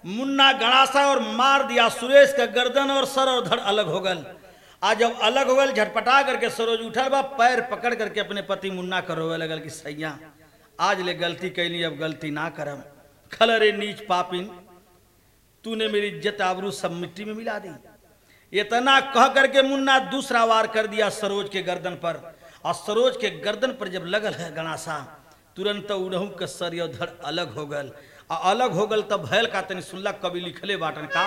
मुन्ना गणासा और मार दिया सुरेश का गर्दन और सर और धड़ अलग हो गल आज जब अलग हो गल झटपटा करके सरोज उठल बा पैर पकड़ करके अपने पति मुन्ना कर रोवे लगल कि सैया आज ले गलती कैली अब गलती ना करम खलरे नीच पापिन तूने मेरी इज्जत आबरू सब मिट्टी में मिला दी इतना कह करके मुन्ना दूसरा वार कर दिया सरोज के गर्दन पर और सरोज के गर्दन पर जब लगल है गणासा तुरंत उड़हू के सर और धड़ अलग हो गल आ अलग हो गल तब भैल का तनी सुनला कवि लिखले बाटन का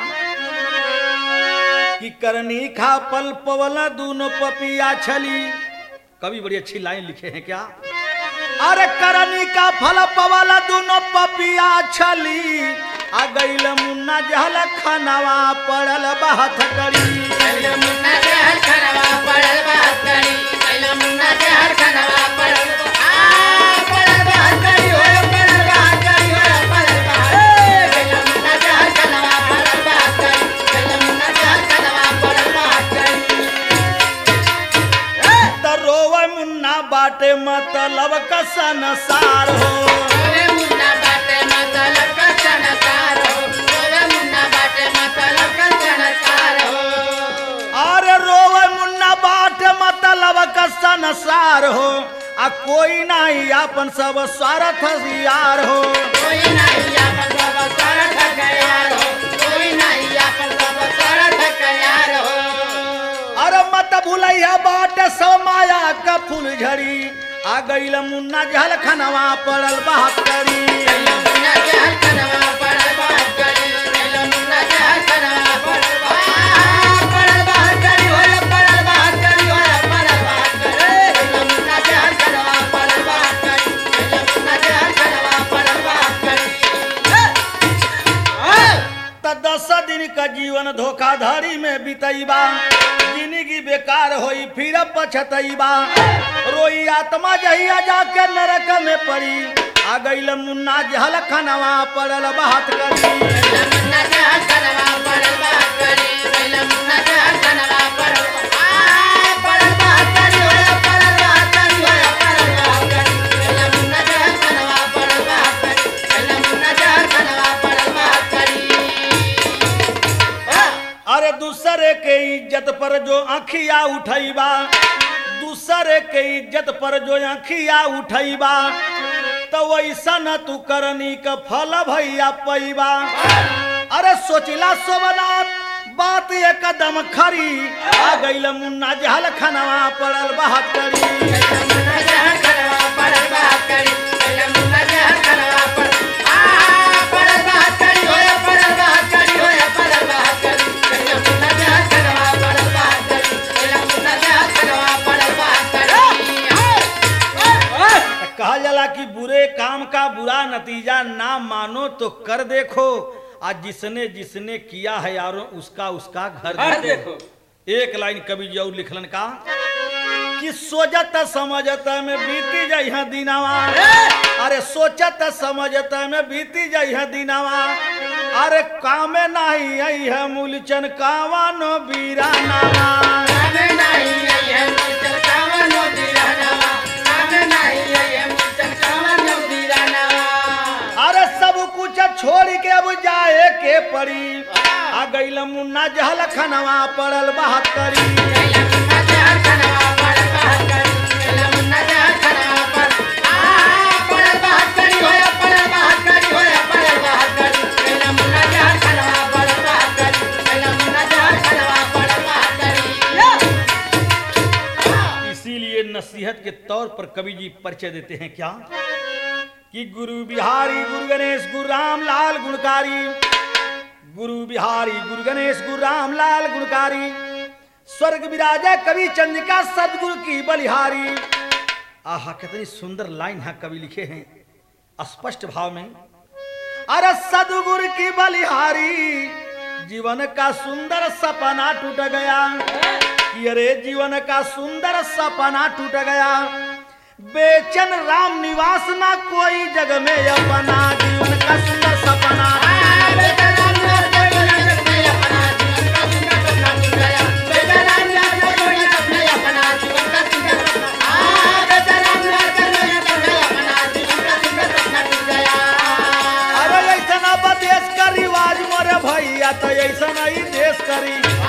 कि करनी खा पल पवला दूनो पपिया छली कवि बड़ी अच्छी लाइन लिखे हैं क्या अरे करनी का फल पवला दूनो पपिया छली आ गईल मुन्ना जहल खनवा पड़ल बात करी कैला मुन्ना के हर खनवा पड़ल बात करी कैला मुन्ना के हर खनवा पड़ल आ पड़ल बात करी हो पड़ल बात करी हो पड़ल बात कैला मुन्ना के हर खनवा पड़ल बात करी कैला मुन्ना के हर खनवा पड़ल बात करी त रोवे मुन्ना बाटे मतलब का संसार हो ओवे मुन्ना बाटे मतलब का चनकार हो ओवे मुन्ना बाटे मतलब का चनकार हो अरे रोवे मुन्ना बाटे मतलब का संसार हो आ कोई नहीं अपन सब स्वार्थ यार हो कोई नहीं आपन सब सरठ गयार हो कोई नहीं आपन सब सरठ गयार हो अरे मत भूलैया बाटे सब माया का फूल झड़ी आ गईल मुन्ना जहल खनवा पड़ल बात करी कैला मुन्ना के हर खनवा पड़ल बात करी कैला मुन्ना के हर खनवा पड़ल बात पड़ल बात करी हो पड़ल बात करी हो पड़ल बात करी कैला मुन्ना के हर खनवा पड़ल बात करी कैला मुन्ना के हर खनवा पड़ल बात करी त दस दिन का जीवन धोखाधड़ी में बितैबा जिंदगी बेकार होई फिर पछतैबा रोई आत्मा जहिया जाके नरक में पड़ी आ गईल मुन्ना जहल खनवा पड़ल बात करी कैला मुन्ना के हर खनवा पड़ल बात करी कैला मुन्ना के हर खनवा पड़ल आ पड़ल बात करी हो पड़ल बात करी हो पड़ल बात करी कैला मुन्ना के हर खनवा पड़ल बात करी कैला मुन्ना के हर खनवा पड़ल बात करी अरे दूसरे के इज्जत पर जो आखिया उठैबा दूसरे के इज्जत पर जो आखिया उठैबा तो वैसा न तू करनी का फल भैया पैबा अरे सोचिला सोमनाथ बात ये कदम खरी आ गईल मुन्ना जहल खनवा पड़ल बात करी कैला मुन्ना के हर खनवा पड़ल बात करी कैला मुन्ना के हर खनवा पड़ल आ पड़ल बात करी हो पड़ल बात करी हो पड़ल बात करी कैला मुन्ना के हर खनवा पड़ल बात करी कैला मुन्ना के हर खनवा पड़ल बात करी कहा जाला कि बुरे काम का बुरा नतीजा ना मानो तो कर देखो आज जिसने जिसने किया है यारो उसका उसका घर घर देखो एक लाइन कवि जी और लिखलन का कि सोचत समझत में बीती जइहा दिनावा अरे सोचत समझत में बीती जइहा दिनावा अरे कामे नहीं आई है मूलचन कावानो बीरानावा कामे नहीं आई है मुचल कावनो दीरानावा कामे नहीं आई है मुचल कावनो दीरानावा अरे सब कुछ छोड़ के अब जाए के पड़ी आ गईल मुन्ना जहल खनवा पड़ल बात करी कैला मुन्ना के हर खनवा पड़ल बात करी कैला मुन्ना के हर खनवा पड़ल आ पड़ल बात करी होया पड़ल बात करी होया पड़ल बात करी कैला मुन्ना के हर खनवा पड़ल बात करी कैला मुन्ना के हर खनवा पड़ल बात करी इसीलिए नसीहत के तौर पर कवि जी परिचय देते हैं क्या कि गुरु बिहारी गुरु गणेश गुरु राम लाल गुणकारी गुरु बिहारी गुरु गणेश गुरु राम लाल गुणकारी स्वर्ग विराजा कवि चंद्रिका सदगुरु की बलिहारी आहा कितनी सुंदर लाइन है कवि लिखे हैं स्पष्ट भाव में अरे सदगुरु की बलिहारी जीवन का सुंदर सपना टूट गया कि अरे जीवन का सुंदर सपना टूट गया बेचन राम निवास ना कोई जग में अपना जीवन का सुंदर सपना बेटा राम नाथ कोई जग में अपना जीवन का सुंदर सपना टूट गया बेटा राम नाथ कोई जग में अपना जीवन का सुंदर सपना आ बेटा राम नाथ कोई जग में अपना जीवन का सुंदर सपना टूट गया अरे ऐसा देश का रिवाज भैया तो ऐसा नहीं देश करी